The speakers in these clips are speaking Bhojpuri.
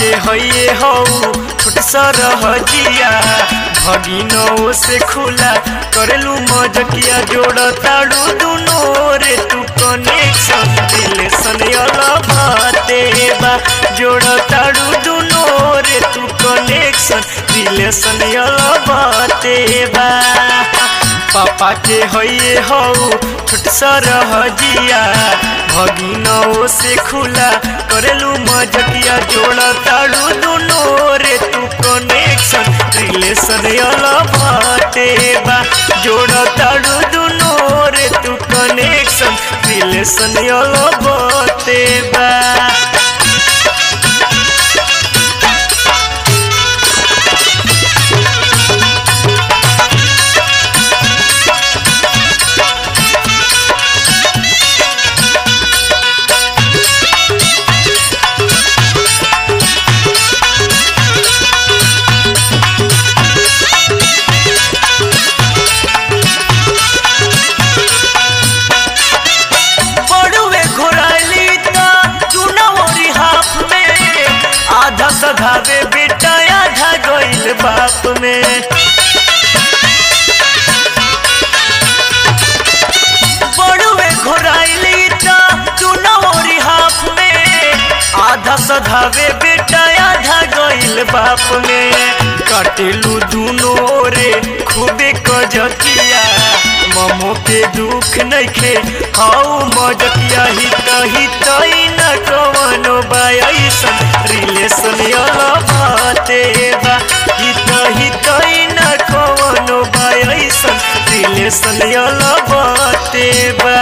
के हइए हौ छोट सरह जिया भगिनो से खुला करेलू मजकिया जोड़ ताड़ू दुनो रे तू कनेक्शन रिलेशन अलबाते बा जोड़ ताड़ू दुनो रे तू कनेक्शन रिलेशन अलबाते बा पापा के हइए हौ छोट सरह जिया भगिनो से खुला करेलू मजकिया जोड़ ताड़ू दुनो रे तू कनेक्शन रिलेशन अलबाते बा जोड़ ताड़ू दुनो रे तू कनेक्शन रिलेशन अलबाते बा बड़ुए घोराली ता चुनौरी हाफ में आधा सधावे बेटा आधा गइल बाप में बड़ुए घोराली ता चुनौरी हाफ में आधा सधावे बेटा आधा गइल बाप में कटेलू दुनो रे खूबे कजकिया ममो के दुख नइखे हाउ मजकिया ही कही तई न कवनो बायसन रिलेशन अलबाते बा ही तही तई न कवनो बायसन रिलेशन अलबाते बा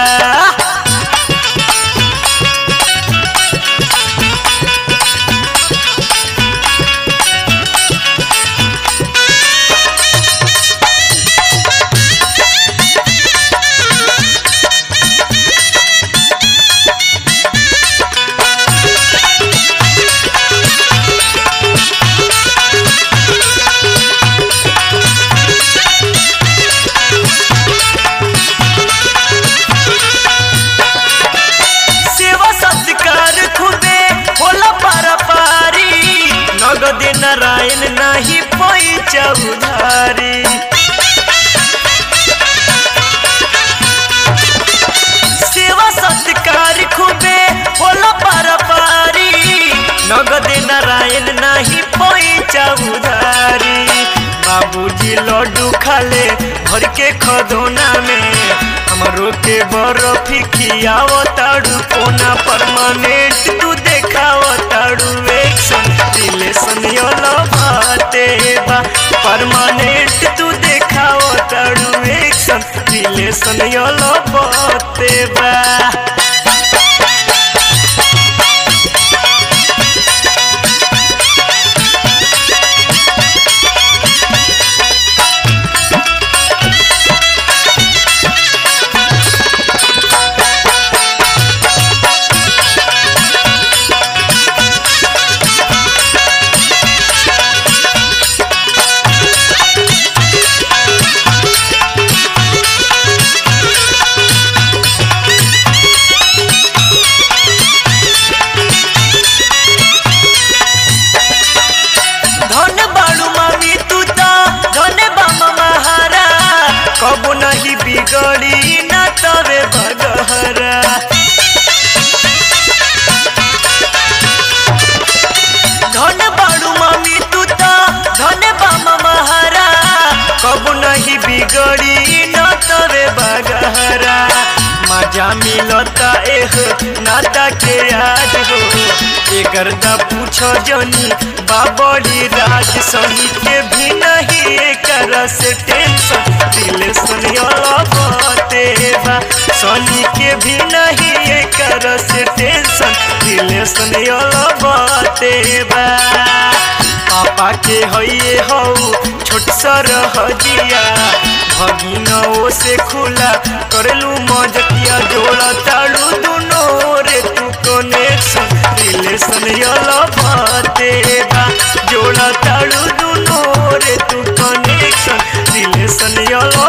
सेवा सत्कार खुदे होला पारा पारी नगद नारायण नाही पैचा उधारी सेवा सत्कार खुदे होला पारा पारी नगद नारायण नाही पैचा उधारी बाबूजी लड्डू खाले भर के खदोना में हमरो के बर्फी खियाव ताड़ू कोना परमानेंट तू देखाव ताड़ू एक्शन रिलेशन अलबाते बा परमानेंट तू देखाव ताड़ू एक्शन रिलेशन अलबाते बा धन बाड़ू मामी तू ता धन बाम महारा कबो नहीं बिगड़ी ना तवे बगहरा धन बाड़ू मामी तू ता धन बाम महारा कबो नहीं बिगड़ी ना तवे बगहरा मजा मिलता एह नाता के याद हो एकर दा पूछो जनी बाबड़ी राज सही के भी नहीं एकर से टेंशन रिलेशन अलबाते बा सनी के भी नहीं एकर से टेंशन रिलेशन अलबाते बा पापा के हइए हौ छोट सरह जिया भगिनो से खुला करेलू मजकिया जोड़ा ताड़ू दुनो रे तू कनेक्शन रिलेशन अलबाते बा जोड़ा ताड़ू दुनो रे तू कनेक्शन रिलेशन अलबाते